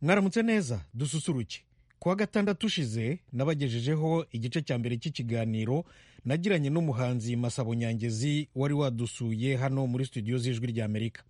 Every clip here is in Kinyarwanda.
mwaramutse neza dususuruke kuwa gatandatu ushize nabagejejeho igice cya mbere cy'ikiganiro nagiranye n'umuhanzi masabo nyangezi wari wadusuye hano muri studio z'ijwi ry'amerika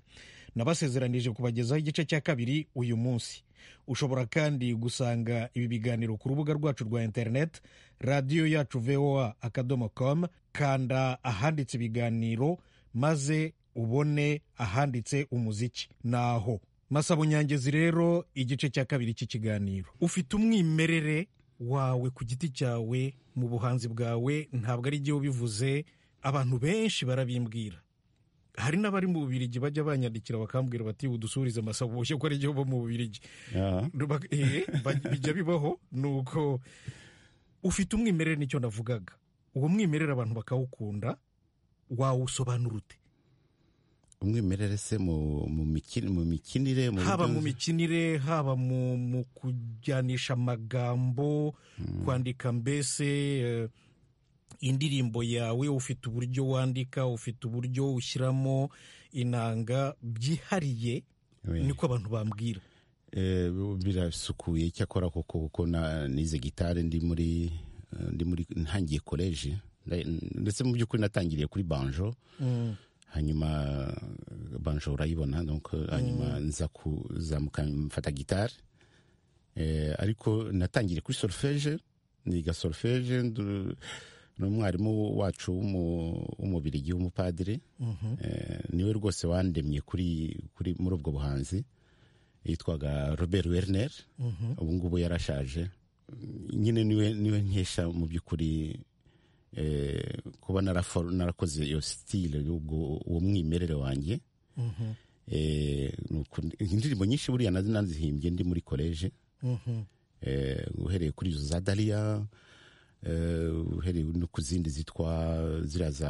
nabasezeranije kubagezaho igice cya kabiri uyu munsi ushobora kandi gusanga ibi biganiro ku rubuga rwacu rwa interineti radiyo yacu voa akadomo komu kanda ahanditse ibiganiro maze ubone ahanditse umuziki naho masabo nyangezi rero igice cya kabiri cy'ikiganiro ufite umwimerere wawe ku giti cyawe mu buhanzi bwawe ntabwo ari igihe ubivuze abantu benshi barabimbwira hari n'abari mu bubirigi bajya banyandikira bakambwira bati udusubirize amasabo boshye ko ari igihe uba mu bubirigi Ruba- eh, ba- bijya bibaho ni uko ufite umwimerere nicyo navugaga uwo mwimerere abantu bakawukunda wawusobanura ute umwimerere se mu mu mikini- mu mikinire mu haba buryo- mu mikinire haba mu mu kujyanisha amagambo kwandika mbese eh, indirimbo yawe ufite uburyo wandika ufite uburyo ushyiramo inanga byihariye Oui. niko abantu bambwira Eh, birasukuye cyakora kuko kuko na- nize gitari ndi muri eh, ndi muri ntangiye koleji Nda- ndetse mu by'ukuri natangiriye kuri banjo hanyuma eh, banjo urayibona donc eh, hanyuma nza kuzamuka mfata gitari Eh, ariko natangiriye kuri solfeje niga solfeje ndu- n'umwarimu wacu w'umu- w'umubirigi w'umupadiri Eh, niwe rwose wandemye kuri kuri muri ubwo buhanzi yitwaga robert werner ubu ngubu yarashaje nyine niwe niwe nkesha mu by'ukuri eh, kuba narafo- narakoze iyo sitile y'ubwo- uwo mwimerere wanjye Eh, ni uku- indirimbo nyinshi buriya nazi nazihimbye ndi muri koleje Eh, uhereye kuri izo za dariya eh, uhereye no ku zindi zitwa ziriya za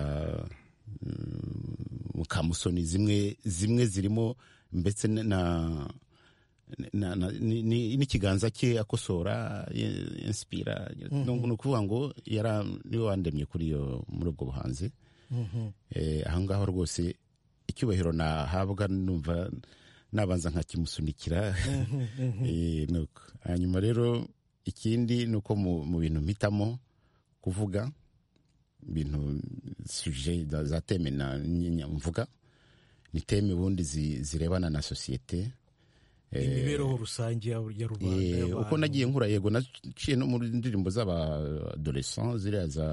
mm, mukamusoni zimwe zimwe zirimo mbese na- na na- na- ni- ni- n'ikiganza cye akosora ye- inspira Ni- ni ukuvuga ngo yara niwe wandemye kuri iyo muri ubwo buhanzi Eh, aho ngaho rwose icyubahiro nahabwa numva nabanza nkakimusunikira Eh, nuko. hanyuma rero ikindi ni uko mu mu bintu mpitamo kuvuga ibintu suje za za teme na nyenya mvuga ni teme ubundi zi- zirebana na sosiyete imibereho rusange ya ya rubanda Eh, y'abantu. uko nagiye nkura yego naciye no muri ndirimbo z'abaadolescent ziriya za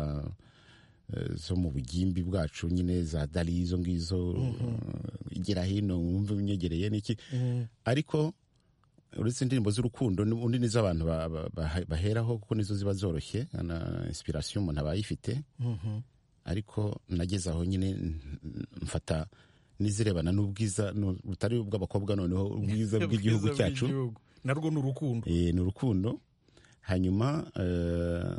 eh, zo mu bugimbi bwacu nyine za dali izo ngizo eh, gira hino wumve unyegereye n'iki ariko uretse indirimbo z'urukundo undi nizo abantu ba- ba- bahe- baheraho kuko nizo ziba zoroshye na inspiration umuntu aba ayifite ariko nageze aho nyine n- mfata n'izirebana n'ubwiza nu- butari ubw'abakobwa noneho ubwiza bw'igihugu Ubwiza cyacu bw'igihugu. narwo ni urukundo Eh, ni urukundo hanyuma eh,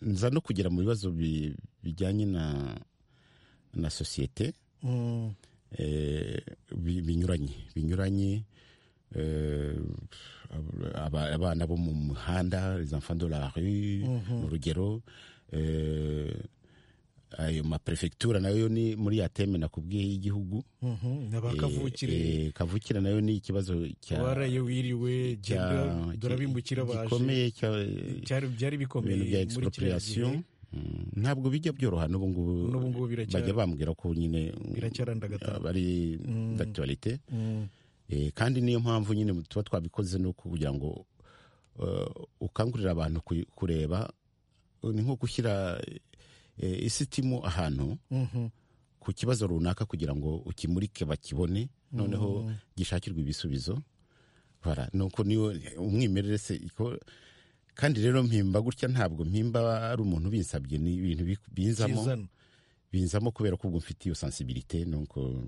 nza no kugera mu bibazo bi- bijyanye na na sosiyete Mm. eh, bi- binyuranye binyuranye eh, aba- abana bo mu muhanda les enfants de la rue ni urugero eh, ayo maperefegitura nayo ni muri ya teme nakubwiye y'igihugu Mhm, ni Eh, abakavukire eh, kavukire nayo ni ikibazo cya waraye wiriwe genda cya- turabimukira baje gikomeye cya cyari byari bikomeye ibintu bya muri kiriya gihe expropriation Mm, ntabwo bijya byoroha n'ubu ngubu N'ubu ngubu biracyari- bajya bambwira ko nyine biracyarandagata bari d'actualité Eh, kandi niyo mpamvu nyine tuba twabikoze ni uko kugira ngo eh, ukangurira abantu ku- kureba ni nko gushyira eh, isitimu ahantu ku kibazo runaka kugira ngo ukimurike bakibone noneho gishakirwe ibisubizo bara nuko niyo umwimerere se iko kandi rero mpimba gutya ntabwo mpimba ari umuntu binsabye ni ibintu bi- binzamo kizana binzamo kubera ko ubwo mfite iyo sensibilité nuko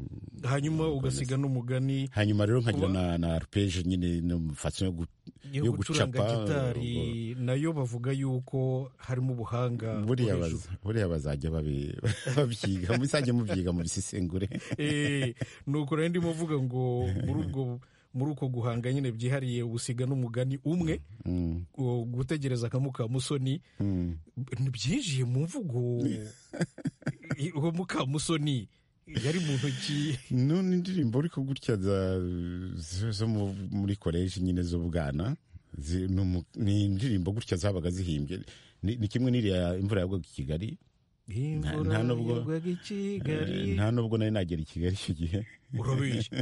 hanyuma ugasiga n'umugani hanyuma rero nkagira Kuba- na, na arpeje nyine no mu façon yo gu- yo yo gucuranga gucapa, gitari nayo bavuga yuko harimo ubuhanga buriya bwo hejuru. baza- buriya bazajya babi- babyiga muzajya mubyiga mu bisesengure Eh, ni uko rero ndimo mvuga ngo muri ubwo muri uko guhanga nyine byihariye usiga n'umugani umwe uwo gutegereza akamukamusoni byinjiye mu mvugo uwo mukamusoni yari mu ntoki none indirimbo ariko gutya za- zo zo mu- muri koleji nyine z'ubwana zi- ni umu- ni indirimbo gutya zabaga zihimbye ni ni kimwe n'iriya imvura yagwaga i kigali Imvura nta nubwo- yagwaga i Eh, Kigali nta nubwo nari nagera i kigali icyo gihe urabeshya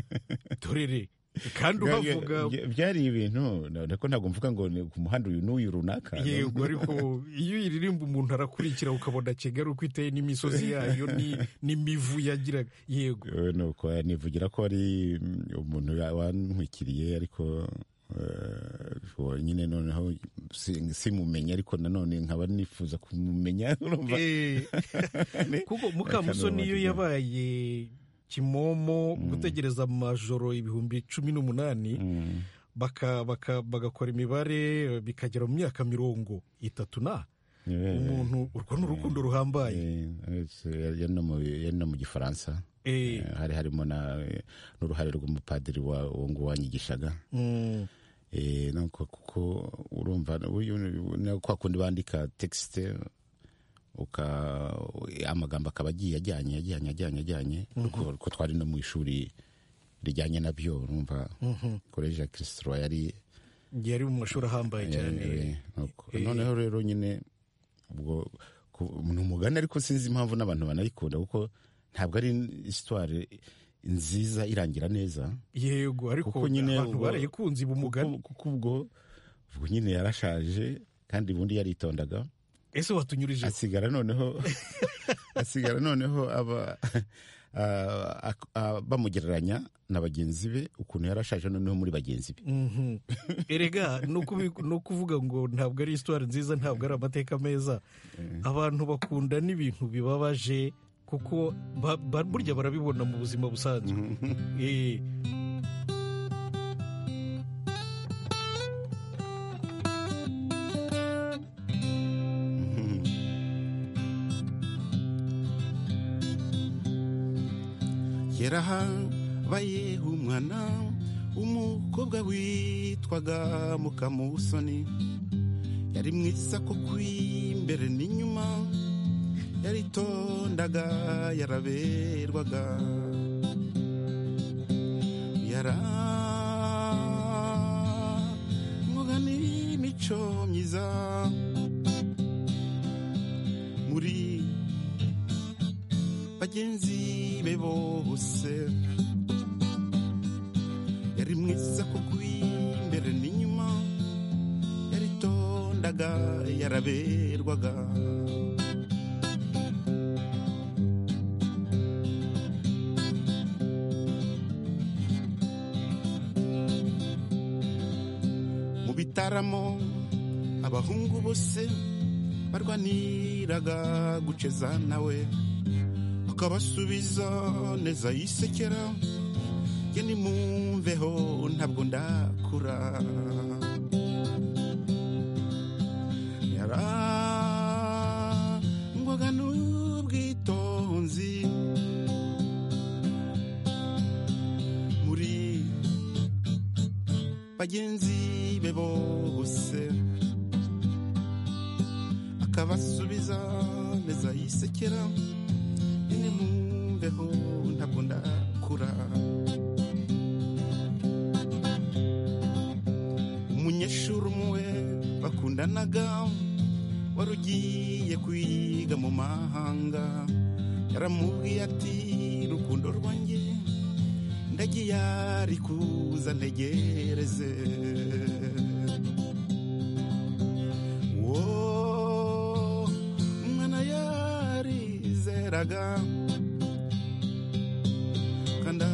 dorere kandi uhavuga Bya- byari ibintu ariko ntabwo mvuga ngo ni ku muhanda uyu n'uyu runaka yego ariko iyo uyiririmba umuntu arakurikira ukabona kigali uko iteye n'imisozi yayo ni- n'imivu yagiraga yego Eh, nuko eh, nivugira ko ari mm, umuntu ya- wantwikiriye ariko eh, uwo nyine noneho si- simumenye ariko nanone nkaba nifuza kumumenya urumva Eh, kuko mukamusoni iyo yabaye kimomo gutegereza amajoro ibihumbi cumi n'umunani Mm. baka- baka- bagakora imibare bikagera mu myaka mirongo itatu na Eh, umuntu urwo ni urukundo ruhambaye eh, eh, yari no mu- yari no mu gifaransa Eh, Eh, hari harimo na- n'uruhare rw'umupadiri wa- uwo nguwo wanyigishaga mm, Eh, nuko kuko urumva uyu ni kwa kundi bandika texite uka amagambo akaba agiye ajyanye ajyanye ajyanye ajyanye kuko kuko twari no mu ishuri rijyanye na byo urumva koleji ya kirisitoro yari yari mu mashuri ahambaye cyane eh, nuko- noneho rero nyine ubwo ku- ni umugani ariko sinzi impamvu n'abantu banayikunda kuko ntabwo ari histoire nziza irangira neza yego ariko Kuko nyine abantu ubwo- barayikunze iba umugani kuko kuko ubwo ubwo nyine yarashaje kandi ubundi yaritondaga ese watunyurije asigara noneho asigara noneho aba a- a- a- bamugereranya na bagenzi be ukuntu yarashaje noneho muri bagenzi be Mhm. erega no kubi- no kuvuga ngo ntabwo ari histoire nziza ntabwo ari amateka meza abantu bakunda n'ibintu bibabaje kuko ba- ba- burya barabibona mu buzima busanzwe Eh, yarahabaye umwana umukobwa witwaga mukamusoni yari mwiza kuko imbere n'inyuma yaritondaga yaraberwaga yaramwaga n'imico myiza muri bagenzi be bose yari mwiza kuko imbere n'inyuma yaritondaga yaraberwaga mu bitaramo abahungu bose barwaniraga guceza nawe akabasubiza neza yisekera ye nimumveho ntabwo ndakura yarangwaga n'ubwitonzi muri bagenzi be bose akabasubiza neza yisekera nyine mumveho ntabwo ndakura umunyeshuri umwe bakundanaga wari ugiye kwiga mu mahanga yaramubwiye ati rukundo rwanjye ndagiye ari kuza ntegereze Wo, umwana yarizeraga kanda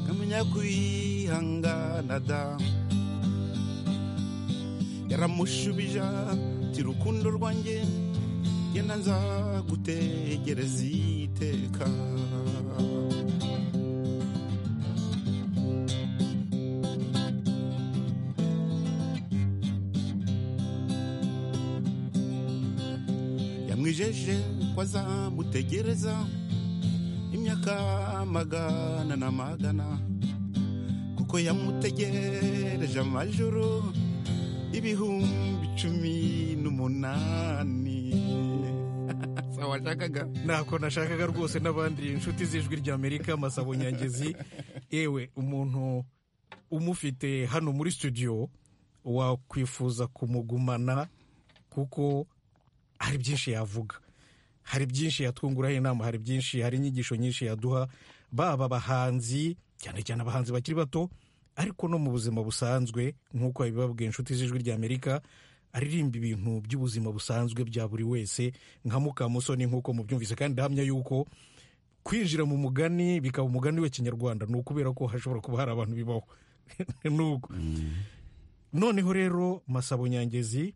kamenya kwihangana da yaramushubija ati rukundo rwanjye genda nzagutegereza iteka yamwijeje ko azamutegereza imyaka magana na magana kuko yamutegereje amajoro ibihumbi cumi n'umunani gusa washakaga ntako nashakaga rwose n'abandi inshuti z'ijwi ry'amerika masabo nyangezi yewe umuntu umufite hano muri studio wakwifuza kumugumana kuko hari byinshi yavuga hari byinshi yatwunguraho inama hari byinshi hari inyigisho nyinshi yaduha baba abahanzi cyane cyane abahanzi bakiri bato ariko no mu buzima busanzwe nk'uko babibabwiye inshuti z'ijwi ry'amerika aririmba ibintu by'ubuzima busanzwe bya buri wese nka mukamusoni nk'uko mubyumvise kandi ndahamya yuko kwinjira mu mugani bikaba umugani w'ikinyarwanda ni ukubera ko hashobora kuba hari abantu bibaho n'ubwo noneho rero masabo nyangezi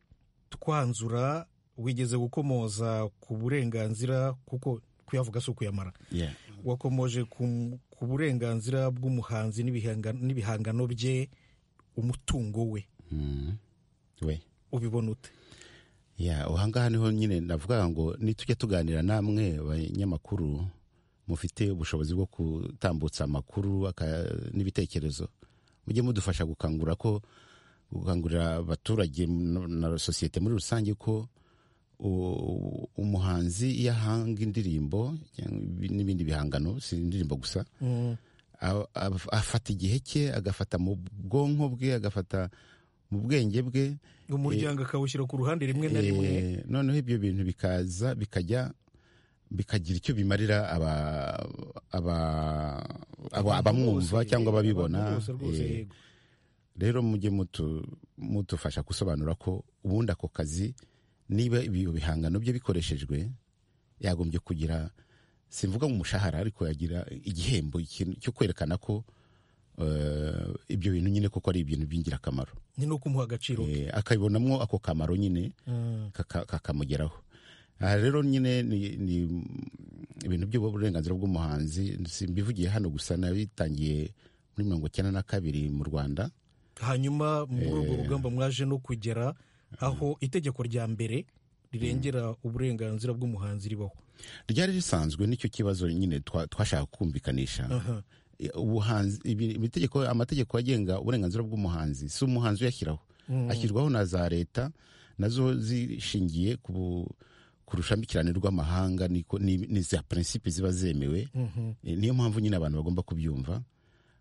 twanzura wigeze gukomoza ku burenganzira kuko kuyavuga si ukuyamara Yeah. wakomoje ku ku burenganzira bw'umuhanzi n'ibihanga- n'ibihangano bye umutungo we Mm. we ubibona ute ya ahangaha niho nyine ndavuga ngo nitujya tuganira namwe abanyamakuru mufite ubushobozi bwo gutambutsa amakuru aka- n'ibitekerezo mujye mudufasha gukangura ko gukangurira abaturage no- na sosiyete muri rusange ko u- umuhanzi iyo ahanga indirimbo cyangwa ibi- n'ibindi bihangano si indirimbo gusa a- a- afata igihe cye agafata mu bwonko bwe agafata mu bwenge bwe umuryango akawushyira ku ruhande rimwe na rimwe Eh, noneho ibyo bintu bikaza bikajya bikagira icyo bimarira aba- aba- aba- abamwumva Rwose, cyangwa ababibona rwose rwose Eh, yego rero mujye mutu- mudufasha gusobanura ko ubundi ako kazi niba ibyo bihangano bye bikoreshejwe yagombye kugira simvuga mu mushahara ariko yagira igihembo ikintu cyo kwerekana ko eh, ibyo bintu nyine koko ari ibintu by'ingirakamaro ni no kumuha agaciro ke Eh, akabibonamo ako kamaro nyine Mm. kaka- kakamugeraho aha rero nyine ni ni ibintu by'uburenganzira bw'umuhanzi simbivugiye hano gusa nabitangiye muri mirongo icyenda na kabiri mu rwanda hanyuma muri urwo rugamba mwaje no kugera aho itegeko rya mbere rirengera uburenganzira bw'umuhanzi ribaho ryari risanzwe nicyo kibazo nyine twa- twashaka kumvikanisha ubuhanzi ibi- ibitegeko amategeko agenga uburenganzira bw'umuhanzi si umuhanzi uyashyiraho ashyirwaho na za leta nazo zishingiye ku bu- ku rushambikirane rw'amahanga niko- ni ni za prinsipe ziba zemewe Eh, niyo mpamvu nyine abantu bagomba kubyumva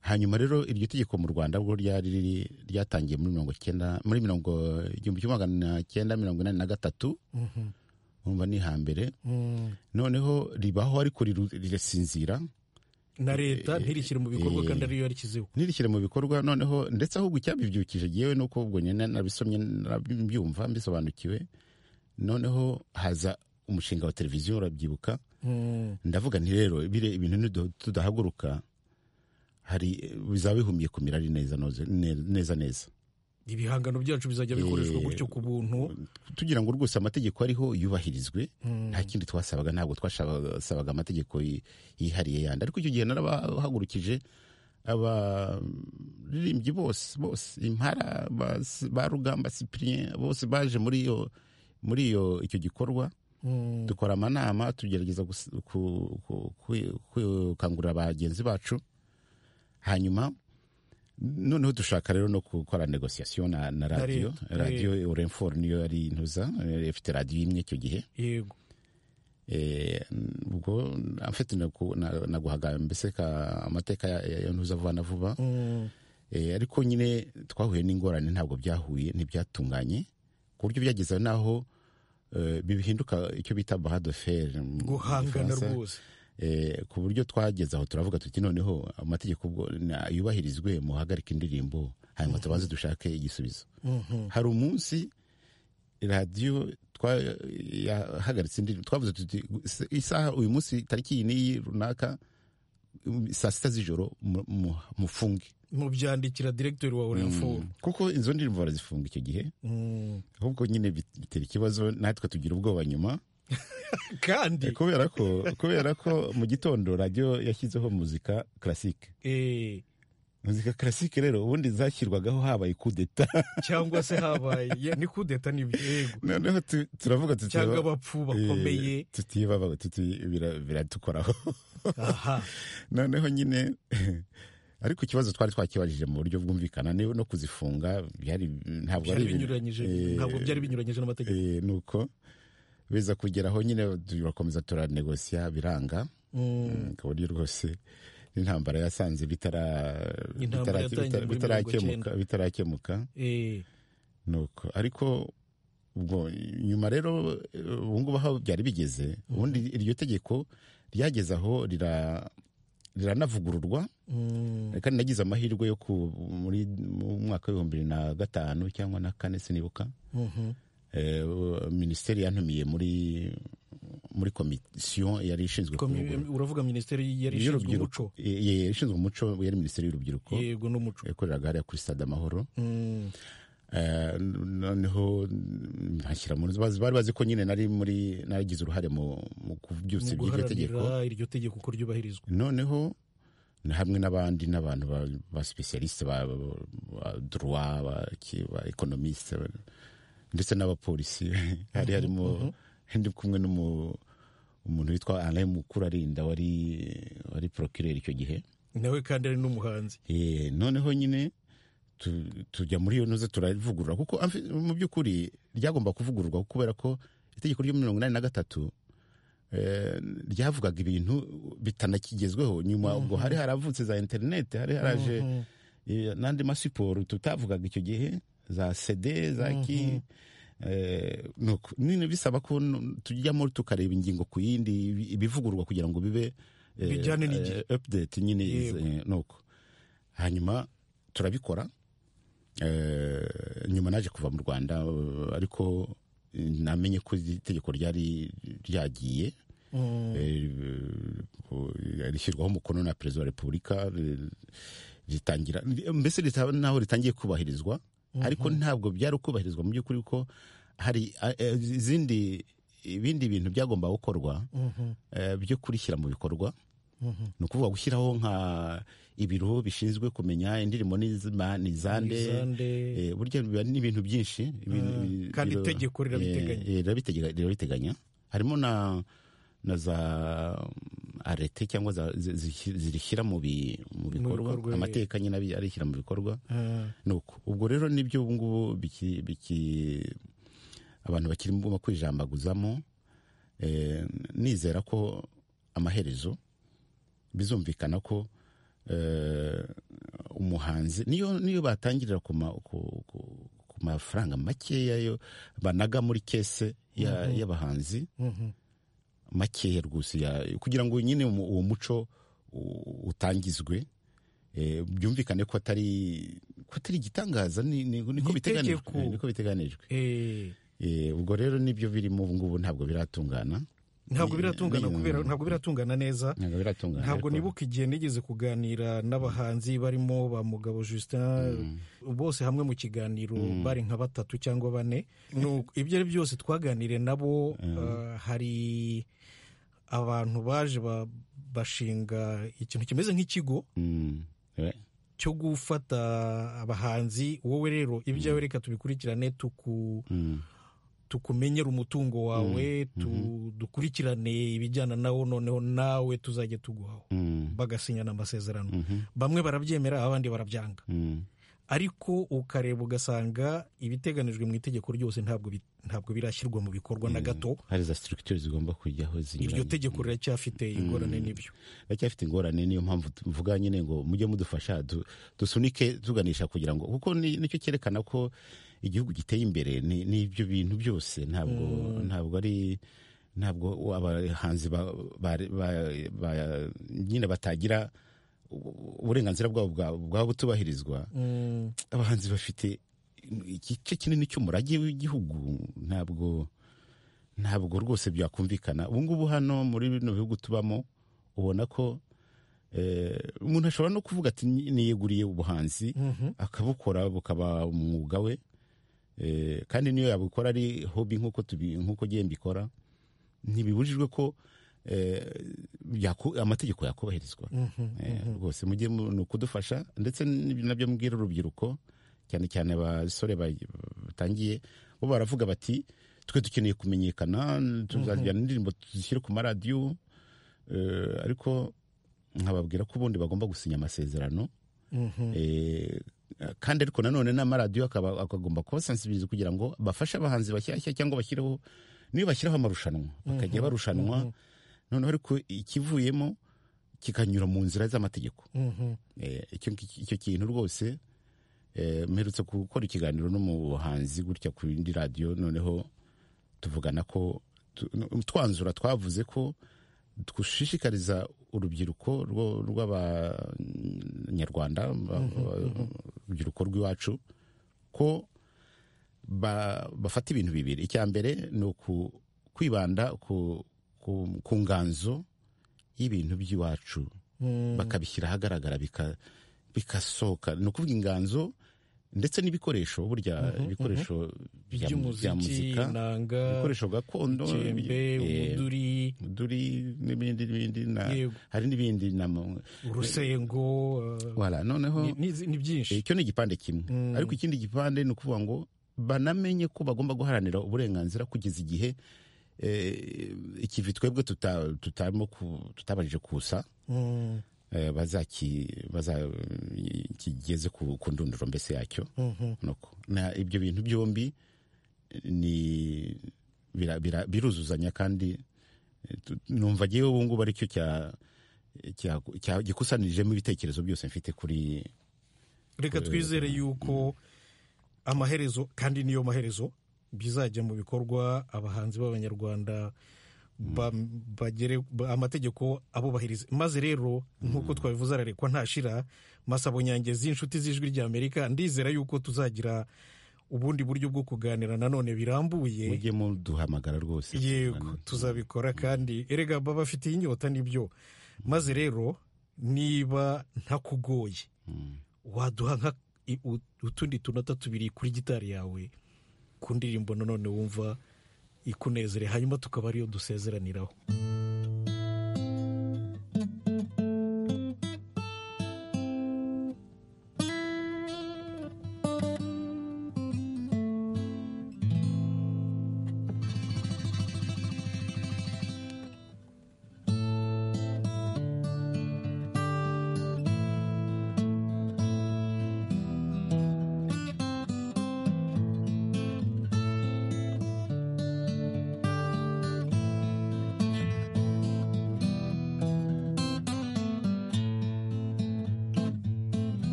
hanyuma rero iryo tegeko mu rwanda ubwo ryari riri- ryatangiye muri mirongo icyenda muri mirongo igihumbi kimwe magana cyenda mirongo inani na gatatu urumva ni hambere Mm. noneho ribaho ariko riru- rirasinzira na leta ntirishyire mu bikorwa eh, kandi ariyo yarishyizeho ntirishyire mu bikorwa noneho ndetse ahubwo icyabibyukije yewe ni uko ubwo nyine nabisomye nabyumva mbisobanukiwe noneho haza umushinga wa televiziyo urabyibuka Mm. ndavuga nti rero biriya ibintu nidu- tudahaguruka hari bizaba bihumiye kumira ari neza noze- ne- neza neza ibihangano byacu bizajya bikoreshwa Eh, gutyo ku buntu tugira ngo rwose amategeko ariho yubahirizwe Mm. nta kindi twasabaga ntabwo twasabaga amategeko yi- yihariye yandi ariko icyo gihe narabahagurukije abaririmbyi bose bose impara bas- ba rugamba cyprien bose baje muri iyo muri iyo icyo gikorwa Mm. dukora amanama tugerageza gus- ku- ku- ku- gukangurira bagenzi bacu hanyuma noneho dushaka rero no gukora negosiyasiyo na, na radiyo leta, eh. radiyo orenfor niyo yari intuza eh, ifite radiyo imwe icyo gihe yego Eh, ubwo afite naguhaga mbese ka- amateka ya- ya- ya ntuza vuba na vuba Mm. Eh, ariko nyine twahuye n'ingorane ntabwo byahuye ntibyatunganye ku buryo byageza n'aho eh, bihinduka icyo bita bahadoferi guhangana rwose ku buryo twageze aho turavuga tuti noneho amategeko ubwo na- yubahirizwe muhagarika indirimbo hanyuma tubaze dushake igisubizo Mhm. hari umunsi radiyo twa- yahagaritse indirimbo twavuze tuti "Se- isaha uyu munsi tariki iyi n'iyi runaka um, saa sita z'ijoro mu- mu- mufunge mubyandikira direktori wa orenfo kuko izo ndirimbo barazifunga icyo gihe Mm. ahubwo nyine bit- bitera ikibazo natwe tugira ubwoba nyuma kandi kubera ko kubera ko mu gitondo radiyo yashyizeho muzika karasike eh, muzika karasike rero ubundi zashyirwagaho habaye kudeta cyangwa se habaye ya, ni kudeta ni yego noneho tu- turavuga tuti cyangwa abapfu bakomeye Eh, tuti baba- tuti bira- biradukoraho aha noneho nyine ariko ikibazo twari twakibajije mu buryo bwumvikana ni no kuzifunga byari ntabwo byari ibintu- binyuranyije Eh, ntabwo byari binyuranyije n'amategeko Eh, nuko biza kugeraho nyine turakomeza turanegosiya biranga ku buryo rwose n'intambara yasanze Intambara yatangiye muri mirongo icyenda. bitarakemuka Eh, nuko ariko ubwo nyuma rero eh, ubu ngubu aho byari bigeze ubundi iryo tegeko ryageze aho rira- riranavugururwa mm, kandi nagize amahirwe yo ku muri mu mwaka w'ibihumbi bibiri na gatanu cyangwa na kane sinibuka mhm, eh, minisiteri yantumiye muri muri komisiyo yari ishinzwe komi- kuvugurura- uravuga minisiteri yari ishinzwe y'urubyiruko umuco Eh, eh, ishinzwe umuco yari minisiteri y'urubyiruko yego n'umuco yakoreraga hariya kuri stade amahoro Mm, Eh, noneho mm, bashyira mu bazi- bari bazi ko nyine nari muri nagize uruhare mu mu kubyutsa mu iby'iryo tegeko guharanira iryo tegeko ko ryubahirizwa noneho na hamwe n'abandi n'abantu ba- ba specialiste ba ba droit ba ki- ba economiste ba- ndetse n'abapolisi hari harimo ndi kumwe n'umu umuntu witwa Alain Mukurarinda wari wari procureur icyo gihe nawe kandi ari n'umuhanzi Eh, noneho nyine tu- tujya muri iyo ntuze turavugurura kuko amfi- mu by'ukuri ryagomba kuvugururwa kubera ko itegeko ryo muri mirongo inani na gatatu eh, ryavugaga ibintu bitanakigezweho nyuma ubwo hari haravutse za interineti hari haraje eh, n'andi masiporo tutavugaga icyo gihe za sede za ki eh, nuko nyine bisaba ko n- tujyamo tukareba ingingo ku yindi ibi- ibivugururwa kugira ngo bibe eh, Bijyane n'igihe. eh, update nyine Yego. eh, nuko hanyuma turabikora Eh, nyuma naje kuva mu rwanda eh, ariko eh, namenye ko iri tegeko ryari ryagiye Mm, Eh, rishyirwaho umukono na perezida wa repubulika eh, ritangira mbese rita- naho ritangiye kubahirizwa ariko ntabwo byari kubahirizwa mu by'ukuri ko hari eh, eh, izindi ibindi bintu byagomba gukorwa mhm, eh, byo kurishyira mu bikorwa mhm. ni ukuvuga gushyiraho nka ibiro bishinzwe kumenya indirimbo n'izima- ni izande Izande. Eh, burya biba n'ibintu byinshi ibintu- Ah, ibi- kandi biba- itegeko rirabiteganya. eh, eh, rirabiteganya- rirabiteganya harimo na na za arete cyangwa za- zi- zi- zirishyira mu bi- mu bikorwa bikorwa, amateka nyine abi- arishyira mu bikorwa Ah, nuko ubwo rero nibyo ubu ngubu biki- biki- abantu bakiri mu kwijambaguzamo eh, nizera ko amaherezo bizumvikana ko eh, umuhanzi niyo niyo batangirira ku ma- ku- ku- ku mafaranga makeya yo banaga muri kese ya- y'abahanzi mhm. makeya rwose ya- kugira ngo nyine umu- uwo muco u- utangizwe eh, byumvikane ko atari ko atari igitangaza ni- ni- niko Ni biteganijwe itegeko. niko biteganijwe Eh, Eh, ubwo rero nibyo birimo ubu ngubu ntabwo biratungana ntabwo Ni- biratungana ni- kubera ntabwo biratungana neza ntabwo biratungana ntabwo ariko- nibuka igihe nigeze kuganira n'abahanzi barimo ba mugabo justin bose hamwe mu kiganiro bari nka batatu cyangwa bane Nu- ibyo ari byose twaganiriye nabo ah, hari abantu baje ba- bashinga ikintu kimeze nk'ikigo Mm, eh, cyo gufata abahanzi wowe rero ibyawe reka tubikurikirane tuku mm, tukumenyere umutungo wawe tu- dukurikirane ibijyana nawo noneho nawe tuzajya tuguhaho mm, bagasinyana amasezerano mhm, bamwe barabyemera abandi barabyanga mm. ariko ukareba ugasanga ibiteganijwe mu itegeko ryose ntabwo bi- ntabwo birashyirwa mu bikorwa na gato hari za structure zigomba kujyaho iryo zinyuranye tegeko riracyafite ingorane n'ibyo racyafite ingorane niyo mpamvu tuvuga nyine ngo mujye mudufasha du- dusunike tuganisha kugira ngo kuko ni- nicyo cyerekana ko igihugu giteye imbere ni ni ibyo bintu byose ntabwo ntabwo ari ntabwo abahanzi ba- ba- ba- ba- nyine batagira u- uburenganzira bwabo bwa- bwaba butubahirizwa Mm, abahanzi bafite igice kinini cy'umurage w'igihugu ntabwo ntabwo rwose byakumvikana ubu ngubu hano muri bino bihugu tubamo ubona ko eh, umuntu ashobora no kuvuga ati "Ni- niyeguriye ubuhanzi mhm, akabukora bukaba umwuga we Eh, kandi niyo yabukora ari hobi nk'uko tubi- nk'uko ngiye mbikora ntibibujijwe ko eh, yaku- amategeko yakubahirizwa mhm. Eh, rwose mujye mu- ni ukudufasha ndetse n'ibyo nabyo mbwira urubyiruko cyane cyane abasore ba- batangiye bo baravuga bati twe dukeneye kumenyekana tuzajyana indirimbo tuzishyire ku maradiyo eh, ariko nkababwira ko ubundi bagomba gusinya amasezerano Mhm. Eh, kandi ariko nanone n'amaradiyo akaba- akagomba kubasansibiriza kugira ngo bafashe abahanzi bashyashya cyangwa bashyireho niyo bashyiraho amarushanwa bakajya barushanwa noneho ariko ikivuyemo kikanyura mu nzira z'amategeko Eh, icyo ngiki- icyo kintu rwose eh, mperutse gukora ikiganiro n'umuhanzi gutya ku yindi radiyo noneho tuvugana ko tu- no- twanzura twavuze ko dushishikariza urubyiruko rwo- rw'abanyarwanda ba- urubyiruko rw'iwacu ko ba- bafata ibintu bibiri icya mbere ni uku- kwibanda ku ku- ku nganzo y'ibintu by'iwacu bakabishyira ahagaragara bika- bigasohoka ni ukuvuga inganzo ndetse n'ibikoresho burya ibikoresho bya bya by'umuziki muzika inanga ibikoresho gakondo ikembe eh, umuduri umuduri n'ibindi n'ibindi na- Yego. hari n'ibindi na mu- urusengo eh, Voilà, noneho ni- ni- ni byinshi icyo ni igipande kimwe ariko ikindi gipande ni ukuvuga ngo banamenye ko bagomba guharanira uburenganzira kugeza igihe eh, ikivi twebwe tuta- tutarimo ku- tutabashije kusa Mm, eh, bazaki- baza- kigeze ku ku ndunduro mbese yacyo mhm. nuko na ibyo bintu byombi ni bira- bira- biruzuzanya kandi eh, tu- numva ngewe ubu ngubu aricyo cya- cya- cya- gikusanyirijemo ibitekerezo byose mfite kuri reka twizere yuko amaherezo kandi niyo maherezo bizajya mu bikorwa abahanzi b'abanyarwanda ba- bagere ba- amategeko abubahiriza maze rero nk'uko twabivuze ararekwa ntashira masabo nyangezi inshuti z'ijwi ry'amerika ndizera yuko tuzagira ubundi buryo bwo kuganira nanone birambuye mujye muduhamagara rwose yego tuzabikora kandi erega baba bafitiye inyota nibyo maze rero niba ntakugoye waduha nka i- u- utundi tunota tubiri kuri gitari yawe ku ndirimbo nanone wumva ikunezere hanyuma tukaba ariyo dusezeraniraho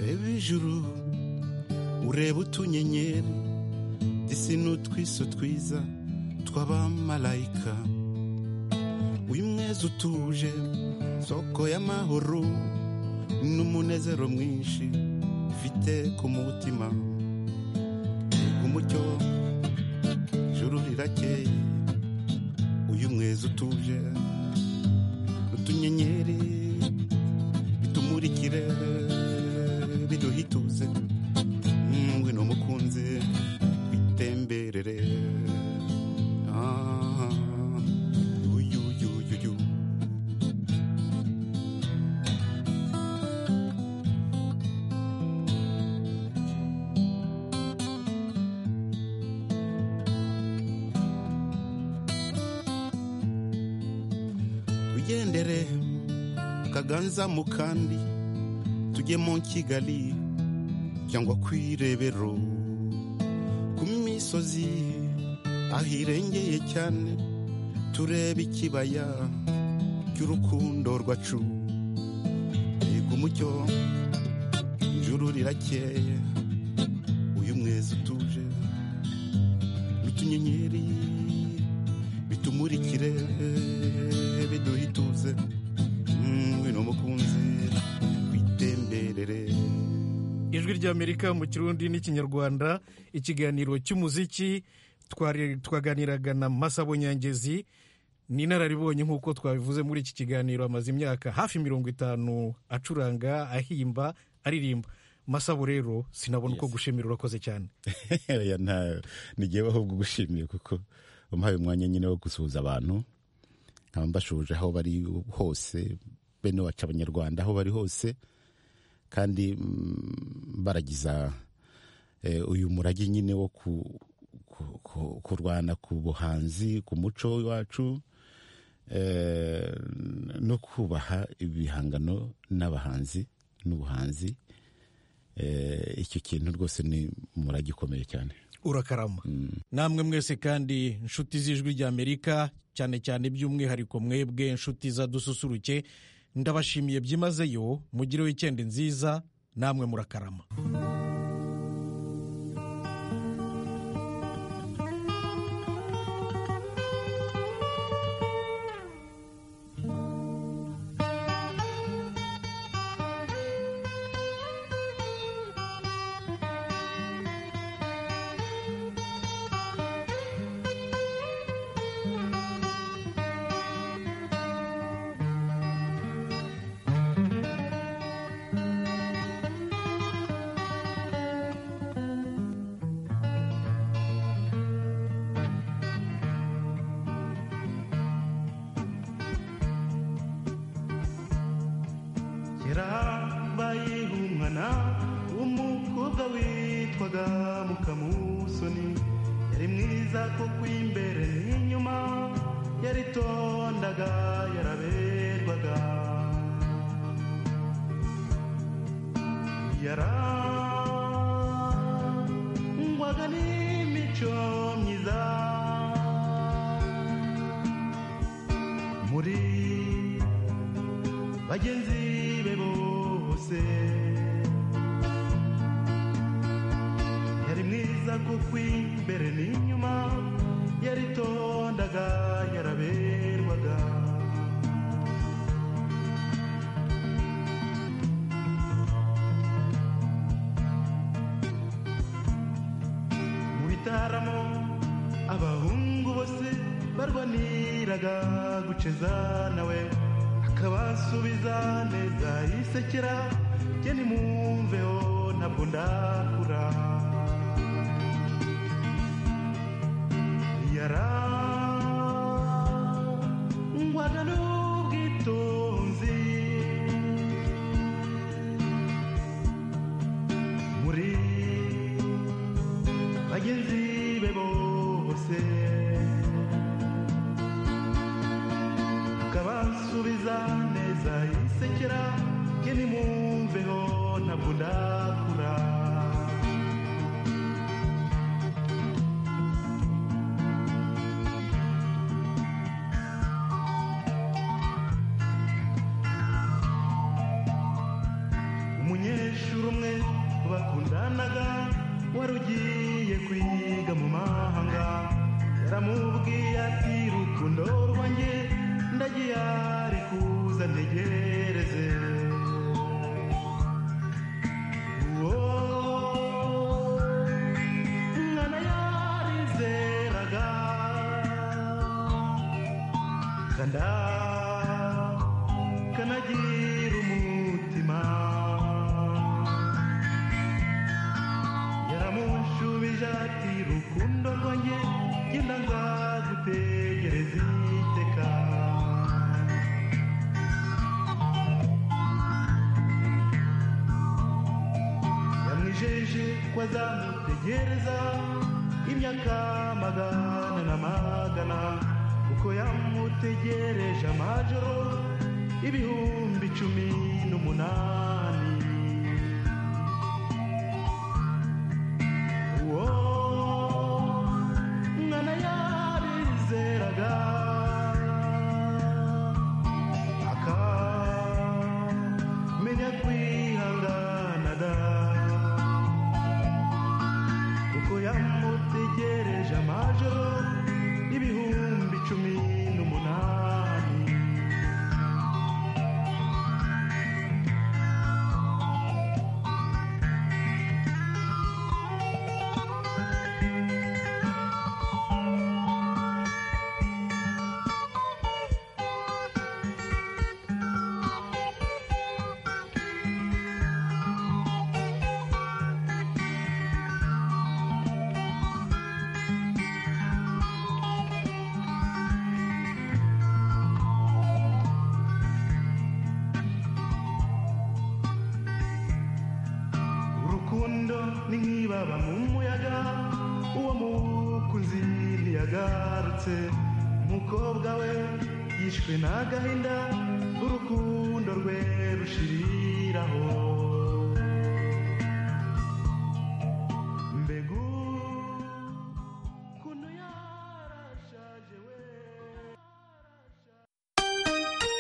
reba ijuru ureba utunyenyeri isi n'utwiso twiza tw'abamarayika uyu mwezi utuje soko y'amahoro n'umunezero mwinshi ufite ku mutima Siga umucyo ijuru rirakeye uyu mwezi utuje utunyenyeri bitumurikire biduhituze ngwino mukunzi bitemberere Ah, uyu, uyu, uyu, uyu. tugendere kaganza mu kandi tujye mu kigali cyangwa ku irebero ku misozi ahirengeye cyane turebe ikibaya cy'urukundo rwacu yego umucyo ijuru rirakeye uyu mwezi utuje n'utunyenyeri bitumurikire biduhe ituze mwino mukunzi witemberere ijwi ry'amerika mu kirundi n'ikinyarwanda ikiganiro cy'umuziki twari- twaganiraga na masabo nyangezi ni inararibonye nk'uko twabivuze muri iki kiganiro amaze imyaka hafi mirongo itanu acuranga ahimba aririmba masabo rero sinabona uko gushimira urakoze cyane Oya, nta- ni jyewe ahubwo gushimiye kuko umuhaye umwanya nyine wo gusuhuza abantu nkaba mbashuje aho bari hose bene wacu abanyarwanda aho bari hose kandi mm, baragiza eh, uyu murage nyine wo ku- ku- ku- kurwana ku buhanzi ku muco wacu eh, no kubaha ibihangano n'abahanzi n'ubuhanzi icyo kintu rwose ni umurage ukomeye cyane urakarama namwe mwese kandi inshuti z'ijwi ry'amerika cyane cyane by'umwihariko mwebwe inshuti za dususuruke ndabashimiye byimazeyo mugire wikendi nziza namwe murakarama yarabaye umwana w'umukobwa witwaga mukamusoni yari mwiza kuko imbere n'inyuma yaritondaga yaraberwaga yarangwaga n'imico myiza muri bagenzi be bose yari mwiza kuko imbere n'inyuma yaritondaga yaraberwaga mu bitaramo abahungu bose barwaniraga guceza nawe akabasubiza neza yisekera jye nimwumveho ntabwo ndakura yarangwaga n'ubwitonzi muri bagenzi be bose akabasubiza neza yisekera jye nimwumveho ntabwo ndakura umunyeshuri umwe bakundanaga wari ugiye kwiga mu mahanga yaramubwiye ati rukundo rwanjye ndagiye ari kuza ntegereze uwo mwana yarizeraga kanda kanagira umutima yaramushubije ati rukundo rwanjye genda nzagutegereze iteka yamwijeje ko azamutegereza imyaka magana na magana kuko yamutegereje amajoro ibihumbi cumi n'umunani uwo mwana yabizeraga akamenya kwihangana da kuko yamutegereje amajoro ibihumbi cumi n'umunani urukundo ni nk'ibaba mu muyaga uwo mukunzi ntiyagarutse umukobwa we yishwe n'agahinda urukundo rwe rushiriraho